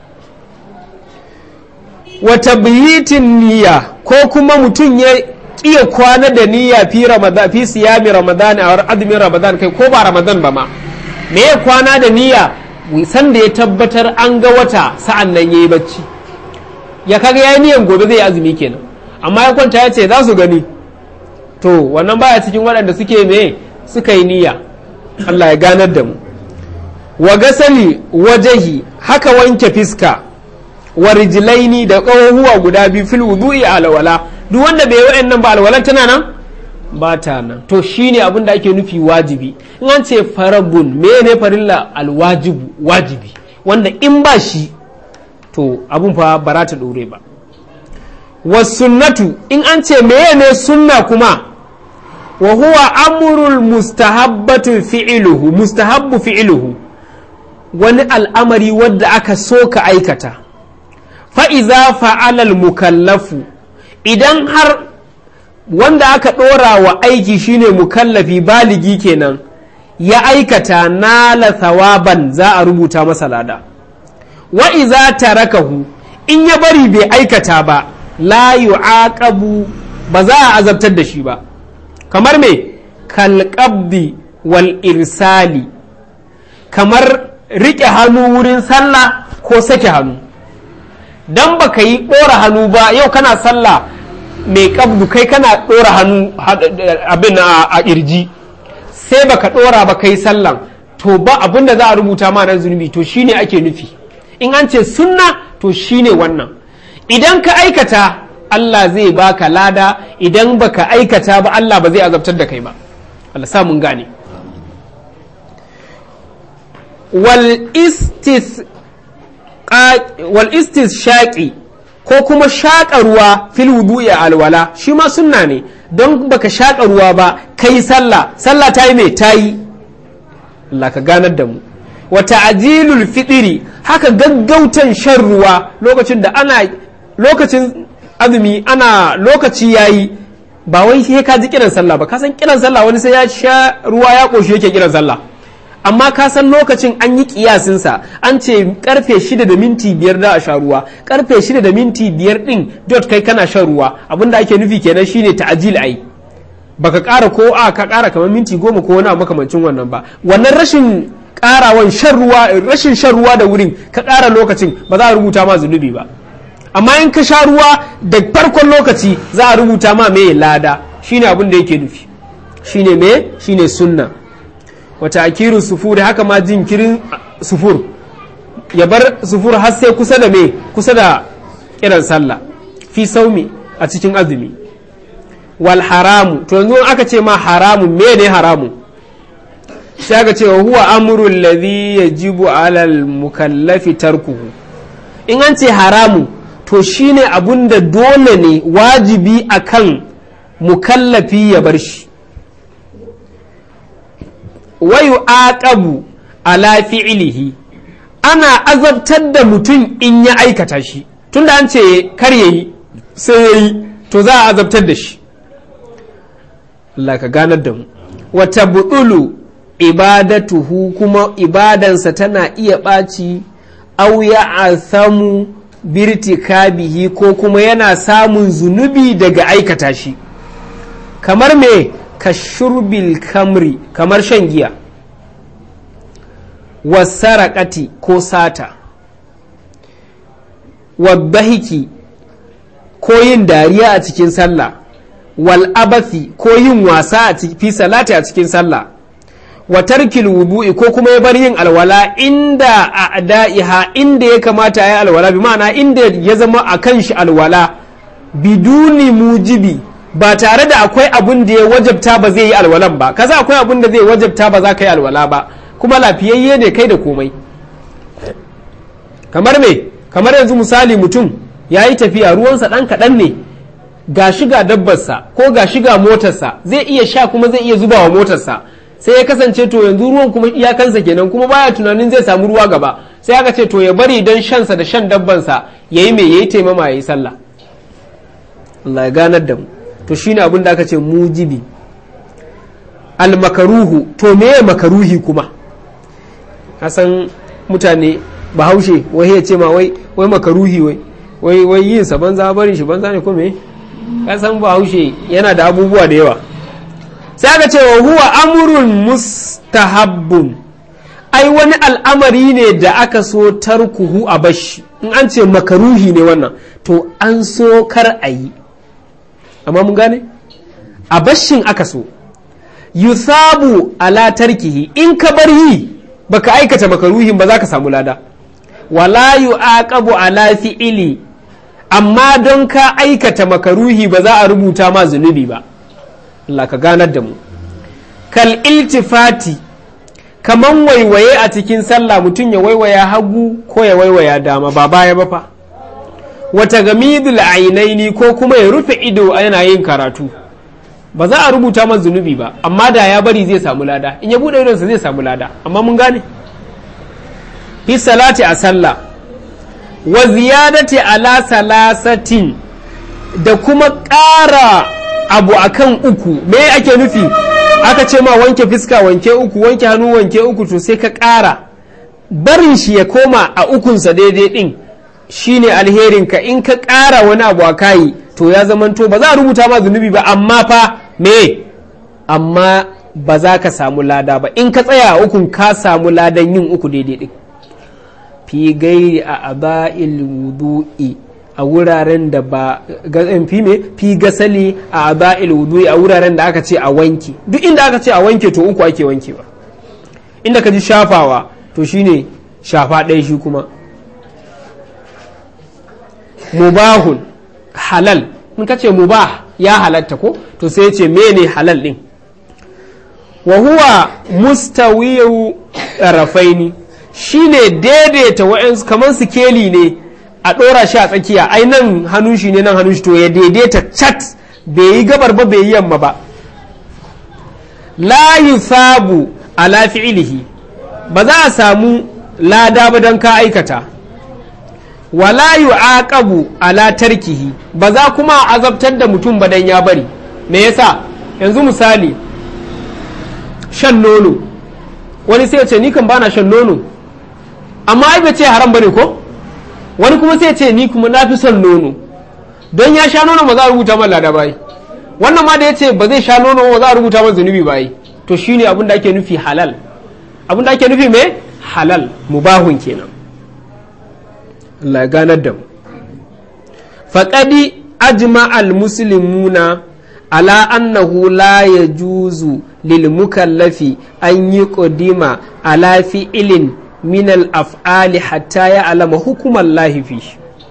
wata biyitin niyya ko kuma mutum ya iya kwana da niyya fi ramadan fi siyami ramadan a azumin ramadan kai ko ba ramadan ba ma me ya kwana da niyya sanda ya tabbatar an ga wata sa'an nan ya yi bacci ya kaga ya yi niyan gobe zai azumi kenan amma ya kwanta ya ce za su gani to wannan baya cikin waɗanda suke me suka yi niyya Allah ya ganar da mu wa gasali wajahi haka wanke fiska wa rijlaini da ƙahuwa guda biyu fil wudu'i alwala duk wanda bai yi nan ba alwalan tana nan ba ta nan to shine abin da ake nufi wajibi in an ce farabun mene farilla alwajibu wajibi wanda in ba shi to abun fa ba ta dore ba wasunnatu in an ce mene sunna kuma wa huwa amrul mustahabbatu fi'luhu mustahabbu fi'luhu wani al'amari wadda aka so ka aikata fa'iza fa'alal mukallafu idan har wanda aka ɗora wa aiki shine mukallafi baligi kenan ya aikata nala thawaban za a rubuta masa lada wa iza tarakahu in ya bari bai aikata ba la yu'aqabu ba za a azabtar da shi ba kamar me kalqabdi wal irsali kamar riƙe hannu wurin sallah ko sake hannu dan baka yi ɗora hannu ba yau kana sallah mai kabdu kai kana ɗora hannu abin a ƙirji sai baka ɗora ba kai sallan to ba abin da za a rubuta ma nan zunubi to shine ake nufi in an ce sunna to shine wannan idan ka aikata Allah zai baka lada idan baka aikata ba Allah ba zai azabtar da kai ba Allah sa mun gane wal istis wal istis shaqi ko kuma shaƙa ruwa fil wudu'i alwala shi ma sunna ne don baka shaƙa ruwa ba kai sallah sallah ta yi mai ta yi Allah ka ganar da mu wa ta'jilul fitiri haka gaggautan shan ruwa lokacin da ana lokacin azumi ana lokaci yayi ba wai sai ka ji kiran sallah ba ka san kiran sallah wani sai ya sha ruwa ya koshi yake kiran sallah amma ka san lokacin an yi kiyasinsa an ce karfe shida da minti biyar da a sha ruwa karfe shida da minti biyar din dot kai kana shan ruwa abinda ake nufi kenan shine ta'ajil ai baka ƙara ko a ka ƙara kamar minti goma ko wani makamancin wannan ba wannan rashin ƙarawan shan ruwa rashin shan ruwa da wurin ka ƙara lokacin ba za a rubuta ma zunubi ba amma in ka sha ruwa da farkon lokaci za a rubuta ma me lada shine abin da yake nufi shine me shine sunna wata akirin sufur haka ma jinkirin sufur ya bar sufur har sai kusa da me kusa da kiran sallah fi saumi a cikin azumi wal haramu to yanzu aka ce ma haramu me ne haramu sai aka ce wa huwa amrul ladhi yajibu alal mukallafi tarkuhu in an ce haramu to shine abun da dole ne wajibi akan mukallafi ya bar shi wayu aqabu ala fi'lihi ana azabtar da mutum in ya aikata shi tunda an ce kar yayi sai yayi to za a azabtar da shi Allah ka ganar da mu wata buɗulu ibadatuhu kuma ibadansa tana iya ɓaci au ya asamu birtikabihi ko kuma yana samun zunubi daga aikata shi kamar me ka shurbil kamri kamar shan giya wasaraƙati ko sata waddahiki ko yin dariya a cikin sallah wal abathi ko yin wasa a fi salati a cikin sallah wa tarkil wudu'i ko kuma ya bar yin alwala inda a da'iha inda ya kamata ya yi alwala bi ma'ana inda ya zama a kan shi alwala biduni mujibi ba tare da akwai abun da ya wajabta ba zai yi alwalan ba kaza akwai abun da zai wajabta ba za ka yi alwala ba kuma lafiyayye ne kai da komai kamar me kamar yanzu misali mutum ya yi tafiya ruwansa ɗan kaɗan ne ga shiga dabbarsa ko ga shiga motarsa zai iya sha kuma zai iya zuba wa motarsa sai ya kasance to yanzu ruwan kuma iyakansa kenan kuma baya tunanin zai samu ruwa gaba sai aka ce to ya bari don shansa da shan dabbansa ya yi mai ya yi taimama ya yi sallah Allah ya ganar da mu to shine abin da aka ce mujibi almakaruhu to meye makaruhi kuma hasan mutane bahaushe wai ya ce ma wai wai makaruhi wai wai wai yin sa banza barin shi banza ne ko me kasan bahaushe yana da abubuwa da yawa sai aka ce wa huwa amrun mustahabbun ai wani al'amari ne da aka so tarkuhu a bashi in an ce makaruhi ne wannan to an so kar a yi amma mun gane a bashin aka so yusabu ala tarkihi in ka bar yi baka aikata makaruhin ba za ka samu lada wala yu'aqabu ala fi'ili amma don ka aikata makaruhi ba za a rubuta ma zunubi ba Allah ka ganar da mu kal iltifati kaman waiwaye a cikin sallah mutum ya waiwaya hagu ko ya waiwaya dama ba baya ba fa wata gamidul ainaini ko kuma ya rufe ido yana yin karatu ba za a rubuta masa zunubi ba amma da ya bari zai samu lada in ya bude idonsa zai samu lada amma mun gane fi salati a sallah wa ziyadati ala salasatin da kuma ƙara abu akan uku me ake nufi aka ce ma wanke fiska wanke uku wanke hannu wanke uku to sai ka ƙara barin shi ya koma a ukunsa daidai din shine alherinka in ka ƙara wani abu a kayi to ya zamanto ba za a rubuta ma zunubi ba amma fa me amma ba za ka samu lada ba in ka tsaya a ukun ka samu ladan yin uku daidai din fi gairi a aba'il wudu'i a wuraren da ba fi me fi gasali a aba'il wudu'i a wuraren da aka ce a wanke duk inda aka ce a wanke to uku ake wankewa inda ka ji shafawa to shine shafa ɗaya shi kuma mubahun halal in ka ce mubah ya halatta ko to sai ce mene halal din wa huwa mustawiyu rafaini shine daidaita wa'ansu kamar sikeli ne a ɗora shi a tsakiya ai nan hannun shi ne nan hannun shi to ya daidaita chat bai yi gabar ba bai yi yamma ba la yusabu ala fi'ilihi ba za a samu lada ba don ka aikata wala yu'aqabu ala tarkihi ba za kuma a azabtar da mutum ba dan ya bari me yasa yanzu misali shan nono wani sai ya ce ni kan bana shan nono amma ai bai ce haram bane ko wani kuma sai ya ce ni kuma na fi son nono don ya sha nono ba za a rubuta man lada bai wannan ma da ya ce ba zai sha nono ba za a rubuta man zunubi bai to shine abin da ake nufi halal abin da ake nufi me halal mubahun kenan Allah ya ganar da mu faƙadi ajma al-muslimuna ala annahu la yajuzu lil mukallafi an yi ƙudima ala fi'ilin min al-af'ali hatta ya alama hukumar lahifi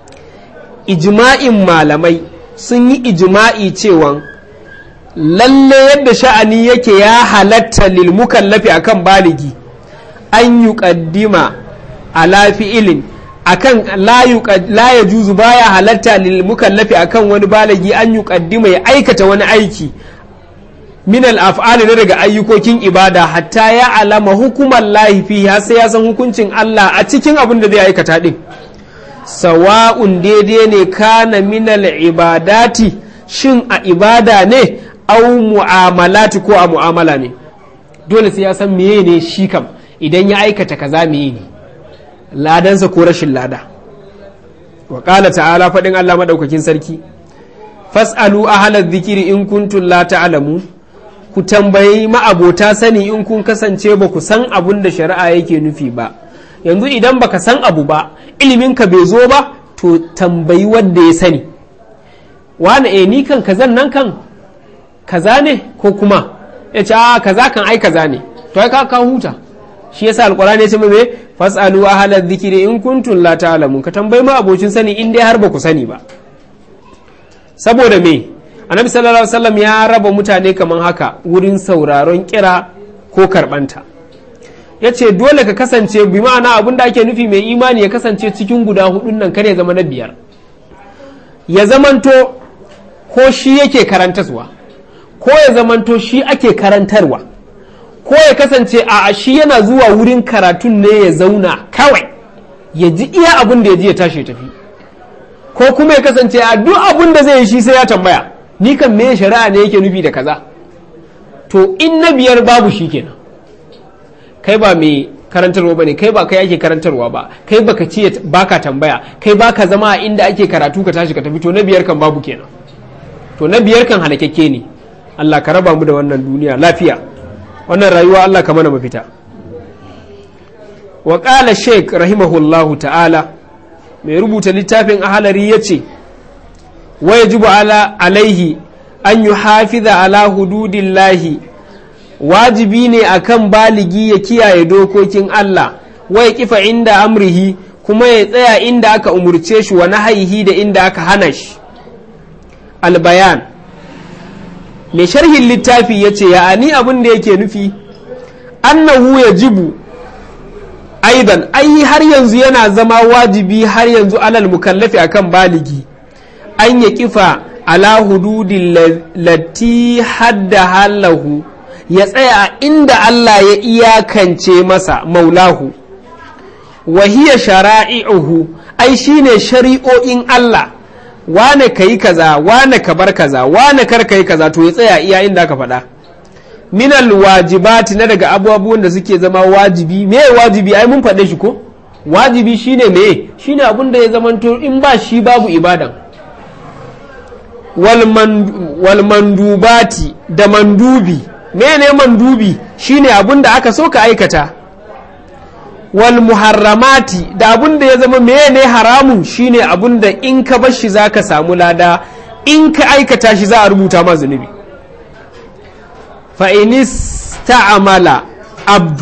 ijma'in malamai sun yi ijma'i cewa lalle yadda sha'ani yake ya halatta lil mukallafi akan baligi an yi ƙaddima ala fi'ilin akan la ya juzu baya halatta lil mukallafi akan wani balagi an yi kaddima ya aikata wani aiki min al af'ali na daga ayyukokin ibada hatta ya alama hukumar lahi fi har sai ya san hukuncin Allah a cikin abin da zai aikata din sawa'un daidai ne kana min al ibadati shin a ibada ne au mu'amalati ko a mu'amala ne dole sai ya san meye ne shi kam idan ya aikata kaza meye ne ladansa ko rashin lada wa ƙala ta'ala faɗin Allah maɗaukakin sarki fas'alu ahalar zikiri in kuntum la ta'lamu ku tambayi ma'abota sani in kun kasance ba ku san abun da shari'a yake nufi ba yanzu idan baka san abu ba iliminka bai zo ba to tambayi wanda ya sani wani e ni kan kazan nan kan kaza ne ko kuma ya ce a kaza kan ai kaza ne to ai ka huta shi yasa alqur'ani ya ce mai fasalu ahla dhikri in kuntum la ta'lamun ka tambayi ma abocin sani in dai har ba ku sani ba saboda me annabi sallallahu alaihi wasallam ya raba mutane kaman haka wurin sauraron kira ko karbanta ya ce dole ka kasance bi ma'ana abin da ake nufi mai imani ya kasance cikin guda hudun nan kar ya zama na biyar ya zamanto ko shi yake karantarwa ko ya zamanto shi ake karantarwa ko ya kasance a shi yana zuwa wurin karatun ne ya zauna kawai ya ji iya abin da ya ji ya tashi ya tafi ko kuma ya kasance a duk abin da zai yi shi sai ya tambaya ni kan me shari'a ne yake nufi da kaza to in na biyar babu shi kenan kai ba mai karantarwa ba ne kai ba kai ake karantarwa ba kai baka ce baka tambaya kai baka zama a inda ake karatu ka tashi ka tafi to na biyar kan babu kenan to na biyar kan halakakke ne Allah ka raba mu da wannan duniya lafiya wannan rayuwa Allah ka mana mafita wa qala sheik rahimahullahu ta'ala mai rubuta littafin ahalari ya ce wa yajibu ala alaihi an yi hafiza ala hududillahi wajibi ne akan baligi ya kiyaye dokokin Allah wa ya kifa inda amrihi kuma ya tsaya inda aka umurce shi wa nahayihi da inda aka hana shi albayan mai sharhin littafi ya ce ya ani abin da yake nufi annahu ya jibu aidan ai har yanzu yana zama wajibi har yanzu alal mukallafi akan baligi an ya kifa ala hududin lati hadda halahu ya tsaya inda Allah ya iyakance masa maulahu wahiya shara'i'uhu ai shine shari'o'in Allah wane ka yi kaza wane ka bar kaza wane kar ka yi kaza to ya tsaya iya inda aka faɗa minal wajibati na daga abubuwan da suke zama wajibi me wajibi ai mun faɗe shi ko wajibi shine me shine abun da ya zamanto in ba shi babu ibadan wal mandubati da mandubi mene mandubi shine abun da aka so ka aikata wal muharramati da abun da ya zama mene haramun shine abun da in ka bar shi zaka samu lada in ka aikata shi za a rubuta ma zunubi fa ta'amala abdu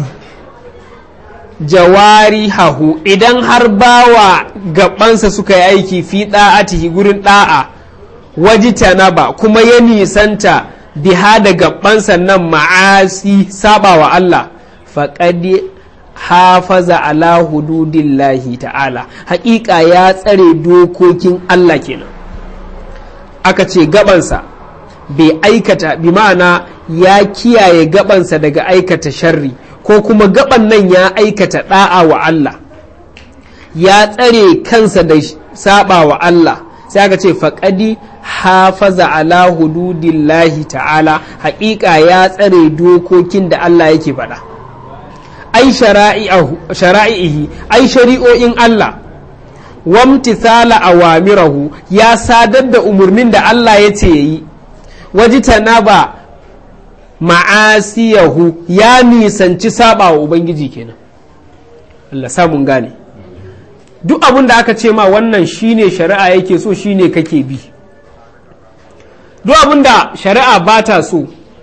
jawari hahu idan har bawa gabansa suka yi aiki fi da'atihi gurin da'a wajitanaba kuma ya nisanta biha da gabansa nan ma'asi saba wa Allah faƙadi hafaza ala hududillahi ta'ala haƙiƙa ya tsare dokokin Allah kenan aka ce gabansa bai aikata bi ma'ana ya kiyaye gabansa daga aikata sharri ko kuma gaban nan ya aikata da'a wa Allah ya tsare kansa da saba wa Allah sai aka ce faƙadi hafaza ala hududillahi ta'ala haƙiƙa ya tsare dokokin da Allah yake faɗa ai shara'ihi ai shari'o'in Allah wamtithala awamirahu ya sadar da umarnin da Allah ya ce yi wajitana ba ma'asiyahu ya nisanci saba wa Ubangiji kenan Allah samun gane duk abin da aka ce ma wannan shine shari'a yake so shine kake bi duk abin da shari'a ba ta so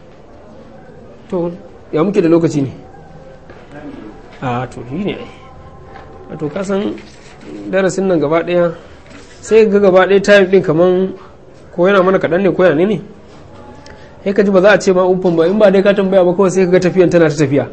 to ya muke da lokaci ne a to shi ne a to kasan darasin nan gaba daya sai ga gaba daya time din kaman ko yana mana kaɗan ne ko yana ne sai ka ji ba za a ce ma umfan ba in ba dai ka tambaya ba kawai sai ka ga tafiyan tana ta tafiya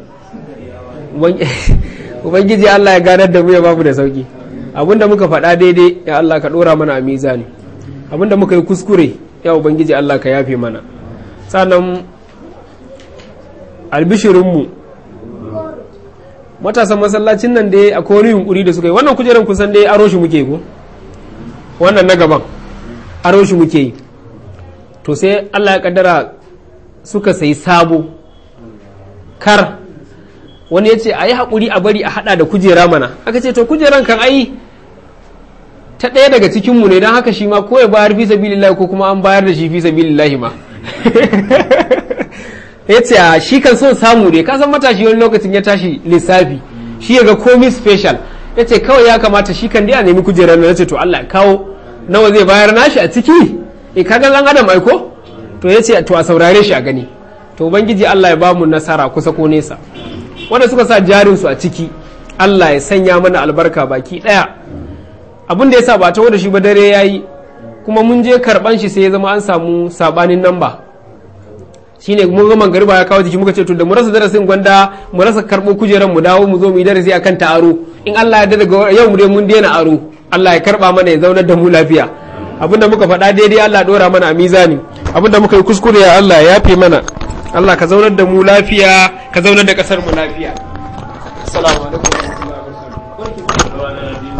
ubangiji Allah ya ganar da mu ya babu da sauki abinda muka faɗa daidai ya Allah ka ɗora mana a mizani abinda muka yi kuskure ya ubangiji Allah ka yafe mana sannan albishirinmu matasan masallacin nan dai akwai wani yunkuri da suka yi wannan kujerar kusan dai aro shi muke ko wannan na gaban aro shi muke yi to sai Allah ya kaddara suka sayi sabo kar wani ya ce a yi haƙuri a bari a haɗa da kujera mana aka ce to kujeran kan ai ta ɗaya daga cikinmu ne don haka shi ma ko ya bayar fi sabilillahi ko kuma an bayar da shi fi sabilillahi ma ya ce a shi kan so samu ne kasan matashi wani lokacin ya tashi lissafi shi ya ga komi special ya ce kawai ya kamata shi kan dai a nemi kujerar na ce to Allah kawo nawa zai bayar nashi a ciki e kaga zan adam aiko to ya ce to a saurare shi a gani to ubangiji Allah ya ba mu nasara kusa ko nesa wanda suka sa jarin su a ciki Allah ya sanya mana albarka baki daya abin da ya sa ba ta da shi ba dare yayi kuma mun je karban shi sai ya zama an samu sabanin namba shine mun ga mangariba ya kawo jiki muka ce to da mu rasa darasin gwanda mu rasa karbo kujeran mu dawo mu zo mu yi darasi akan ta aro in Allah ya daga yau mu dai mun daina aro Allah ya karba mana ya zaunar da mu lafiya abinda muka faɗa daidai Allah dora mana a mizani abinda muka yi kuskure ya Allah ya yafe mana Allah ka zaunar da mu lafiya ka zaunar da kasar mu lafiya assalamu alaikum wa rahmatullahi wa barakatuh